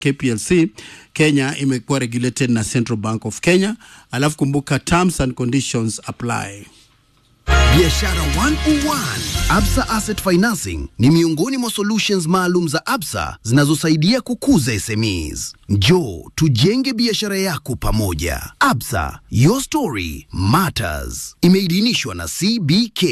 KPLC Kenya imekuwa regulated na Central Bank of Kenya, alafu kumbuka terms and conditions apply. Biashara 101. Absa Asset Financing ni miongoni mwa solutions maalum za Absa zinazosaidia kukuza SMEs. Njoo tujenge biashara yako pamoja. Absa, your story matters. Imeidhinishwa na CBK.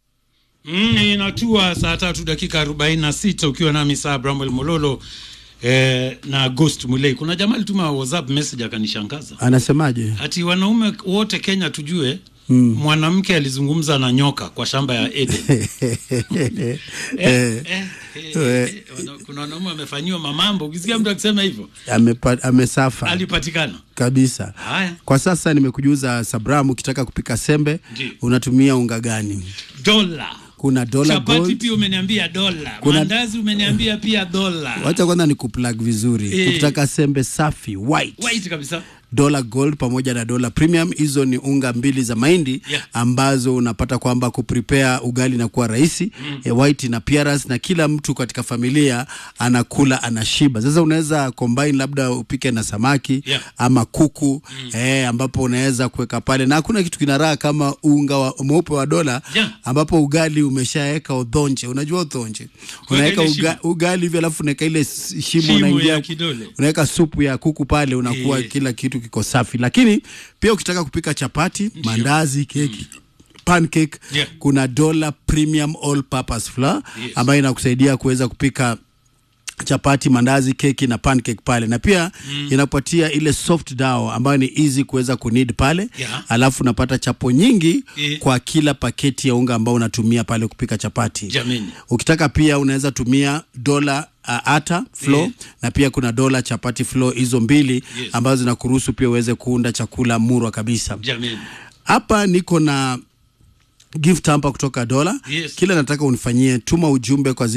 Mm, inatua saa tatu dakika arobaini na sita ukiwa nami saa Bramwel Mololo eh, na Ghost Mulei. Kuna jamaa alituma WhatsApp message akanishangaza, Anasemaje? ati wanaume wote Kenya tujue mm. mwanamke alizungumza na nyoka kwa shamba ya Eden. eh, eh, eh, eh, wana- kuna wanaume wamefanyiwa mamambo. Ukisikia mtu akisema hivyo Amepa, amesafa alipatikana. kabisa. Haya, Kwa sasa nimekujuza Sabram, ukitaka kupika sembe Ndiyo. unatumia unga gani? dola Kuna dola chapati gold. pia umeniambia dola, Kuna- mandazi umeniambia pia dola, Wacha kwanza ni kuplug vizuri. Eh. Ukitaka sembe safi white white kabisa. dola gold pamoja na dola premium. Hizo ni unga mbili za mahindi Yeah. ambazo unapata kwamba kuprepare ugali na kuwa rahisi mm. e, white na appearance, na kila mtu katika familia anakula anashiba. Sasa unaweza combine, labda upike na samaki Yeah. ama kuku mm. e, ambapo unaweza kuweka pale, na hakuna kitu kinaraha kama unga wa, mweupe wa dola Yeah. ambapo ugali umeshaweka udhonje. Unajua udhonje, unaweka ile uga, shimo. ugali hivi alafu unaweka ile s- shimo, Shimo unaingia ya kidole. unaweka supu ya kuku pale, unakuwa Eh. kila kitu kiko safi. Lakini pia ukitaka kupika chapati, mandazi, keki pancake Yeah. kuna dola premium all purpose flour Yes. ambayo inakusaidia kuweza kupika chapati, mandazi, keki na pancake pale, na pia mm. inakupatia ile soft dough ambayo ni easy kuweza kunid pale Yeah. alafu unapata chapo nyingi Eh. kwa kila paketi ya unga ambao unatumia pale kupika chapati. Jameni. Ukitaka pia unaweza tumia dola uh, ata flour Yeah. na pia kuna dola chapati flour, hizo mbili Yes. ambazo zinakuruhusu pia uweze kuunda chakula murwa kabisa. Jameni. Hapa niko na gift hapa kutoka dola Yes. kila nataka unifanyie tuma ujumbe kwa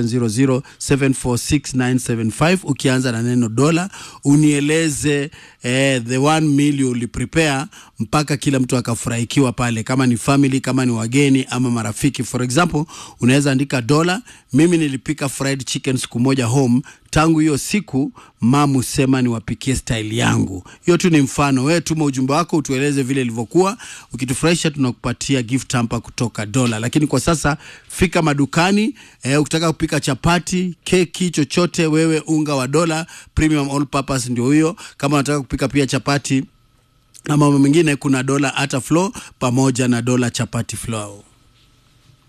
0700746975 ukianza na neno dola unieleze eh, the one meal uliprepare mpaka kila mtu akafurahikiwa pale kama ni family kama ni wageni ama marafiki for example unaweza andika dola mimi nilipika fried chicken siku moja home tangu hiyo siku mamu sema niwapikie style yangu hiyo tu ni mfano wewe tuma ujumbe wako utueleze vile ilivyokuwa ukitufurahisha tunakupatia gift hamper kutoka dola lakini kwa sasa fika madukani eh, ukitaka kupika chapati keki chochote wewe unga wa dola premium all purpose ndio huyo kama unataka kupika pia chapati na mambo mengine kuna dola ata flour pamoja na dola chapati flour